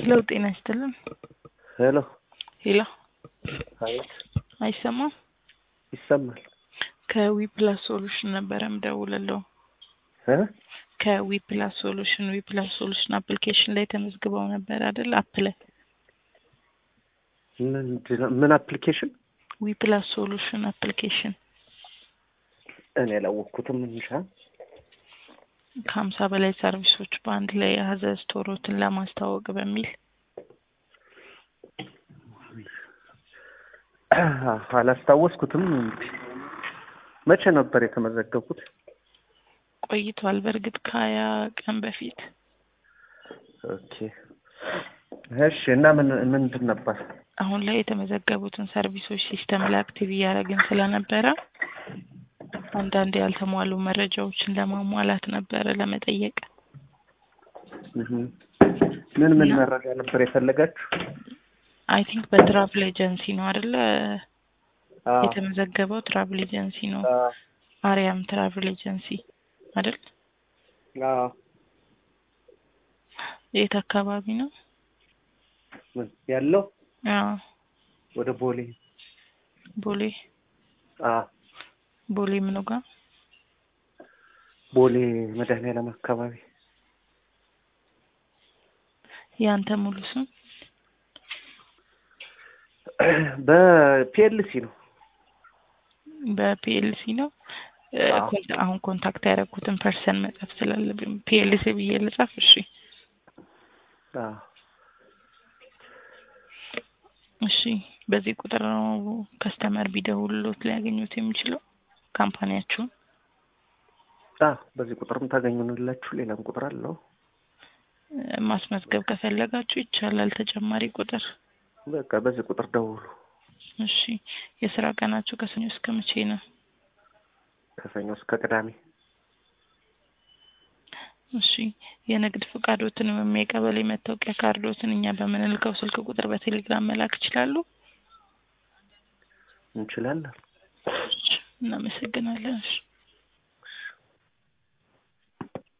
ሄሎ ጤና ይስጥልን። ሄሎ ሄሎ አቤት፣ አይሰማም? ይሰማል። ከዊ ፕላስ ሶሉሽን ነበረ ምደውልለው። እ ከዊ ፕላስ ሶሉሽን ዊ ፕላስ ሶሉሽን አፕሊኬሽን ላይ ተመዝግበው ነበር አይደል? አፕ ላይ ምንድን ነው? ምን አፕሊኬሽን? ዊ ፕላስ ሶሉሽን አፕሊኬሽን እኔ ያላወቅኩትም እንጃ። ከሀምሳ በላይ ሰርቪሶች በአንድ ላይ የያዘ ስቶሮትን ለማስተዋወቅ በሚል አላስታወስኩትም። እንግዲህ መቼ ነበር የተመዘገብኩት? ቆይቷል። በእርግጥ ከሀያ ቀን በፊት ኦኬ እሺ። እና ምን ምንድን ነበር? አሁን ላይ የተመዘገቡትን ሰርቪሶች ሲስተም ላይ አክቲቭ እያደረግን ስለነበረ አንዳንድ ያልተሟሉ መረጃዎችን ለማሟላት ነበረ ለመጠየቅ። እህ ምን ምን እና- መረጃ ነበር የፈለጋችሁ? አይ ቲንክ በትራቭል ኤጀንሲ ነው አይደለ? አዎ የተመዘገበው ትራቭል ኤጀንሲ ነው። አዎ አርያም ትራቭል ኤጀንሲ አይደል? አዎ። የት አካባቢ ነው? ምን ያለው አዎ ወደ ቦሌ። ቦሌ አዎ ቦሌ ምኑ ጋር? ቦሌ መድኃኒዓለም አካባቢ። ያንተ ሙሉ ስም? በፒኤልሲ ነው። በፒኤልሲ ነው። እ፣ አዎ። ኮንታ- አሁን ኮንታክት ያደረኩትን ፐርሰን መጻፍ ስላለብኝ ፒኤልሲ ብዬ ልጻፍ? እሺ አዎ እሺ። በዚህ ቁጥር ነው ከስተመር ቢደውልሎት ሊያገኙት የሚችለው ካምፓኒያችሁን? አዎ በዚህ ቁጥርም ታገኙንላችሁ። ሌላም ቁጥር አለው። እ፣ ማስመዝገብ ከፈለጋችሁ ይቻላል። ተጨማሪ ቁጥር በቃ በዚህ ቁጥር ደውሉ። እሺ። የስራ ቀናችሁ ከሰኞ እስከ መቼ ነው? ከሰኞ እስከ ቅዳሜ። እሺ። የንግድ ፍቃዶትን ወይም የቀበሌ መታወቂያ ካርዶትን እኛ በምንልከው ስልክ ቁጥር በቴሌግራም መላክ ይችላሉ? እንችላለን። እሺ፣ እናመሰግናለን። እሺ